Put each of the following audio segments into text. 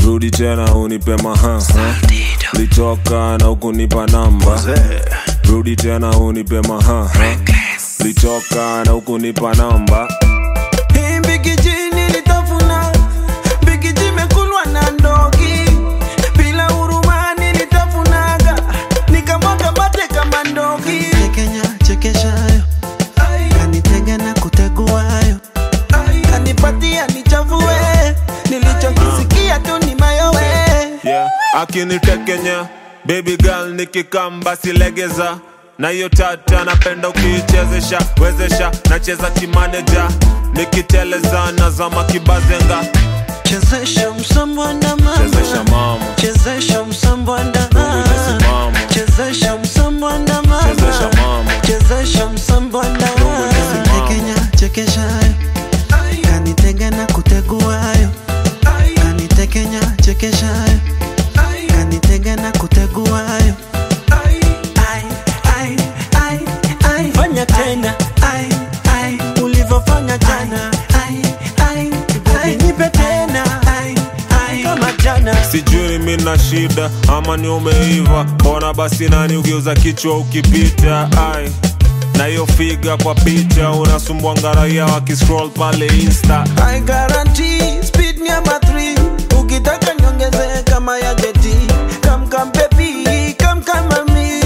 rudi tena unipe maha litoka na ukunipa namba rudi tena unipe maha litoka na ukunipa namba Hii mbikiji nilitafuna, mbikiji mekulwa na ndogi. Bila huruma nilitafunaga, nikamwaga mate kama ndogi. Kenya chekeshayo kanitega na kuteguayo Kanipatia nichafue, nilichokisikia tu ni mayowe. yeah. akinitekenya baby girl nikikamba silegeza na hiyo tata napenda ukiichezesha wezesha nacheza kimaneja nikiteleza nazama kibazenga chezesha msambwanda mama chezesha mama chezesha msambwanda Nimesimama. chezesha msambwanda mama chezesha mama chezesha msambwanda nimesimama. Kenya chekeshayo kanitega na kuteguayo kanitekenya chekeshayo kanitega na kuteguayo Ai, ai, ai, ai. Fanya tena Ai, ai, ulivyofanya jana, ai, ai, ai. nipe tena Ai, ai. kama jana. sijui mi na shida ama ni umeiva mbona basi nani ugeuza kichwa ukipita ai na hiyo figa kwa picha unasumbua ngaraia wakiscroll pale insta I guarantee speed ni ama 3 ukitaka nyongeze kama ya jeti come come baby come come mami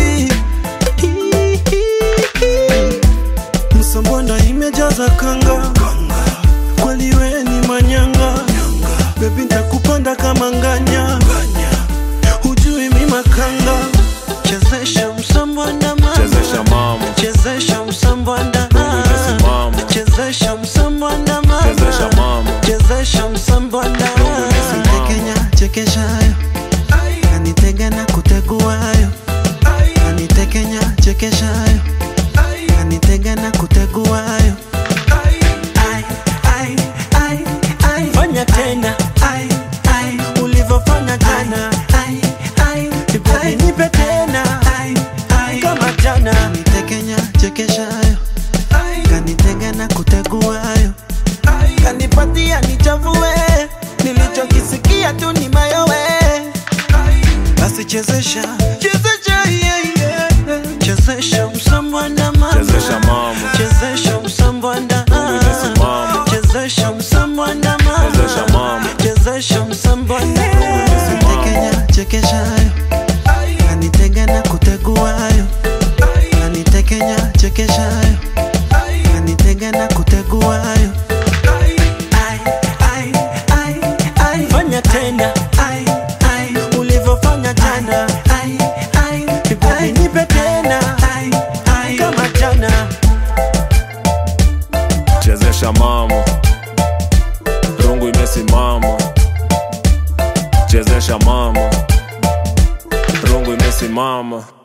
msambwanda imejaza kanga kweli we ni manyanga bebi ntakupanda kama nganya hujui mi makanga chezesha msambwanda mama chezesha mama chezesha msambwanda nimesimama. chezesha msambwanda mama chezesha mama chezesha msambwanda nimesimama. Kenya chekeshayo kanitega na kuteguayo kanitekenya chekeshayo kanitega na kuteguayo Ai, ai, ai, ai. fanya tena Ai, ai, ulivyofanya jana ai, ai, Baby, ai. nipe tena Ai, ai. kama jana Kanitekenya chekeshayo kanitega na kuteguayo kanipatia nichafue nilichokisikia tu ni mayowe basi chezesha chezesha yeah, yeah. chezesha msambwanda mama chezesha mama chezesha msambwanda nimesimama. chezesha msambwanda mama chezesha mama chezesha msambwanda nimesimama. Kenya chekeshayo kanitega na kuteguayo kanitekenya chekeshayo kanitega na kuteguayo Ai, ai, ai, ai. fanya tena Ai, ai, ulivyofanya jana ai, ai, Baby, ai. nipe tena Ai, ai. kama jana chezesha mama rungu imesimama chezesha mama rungu imesimama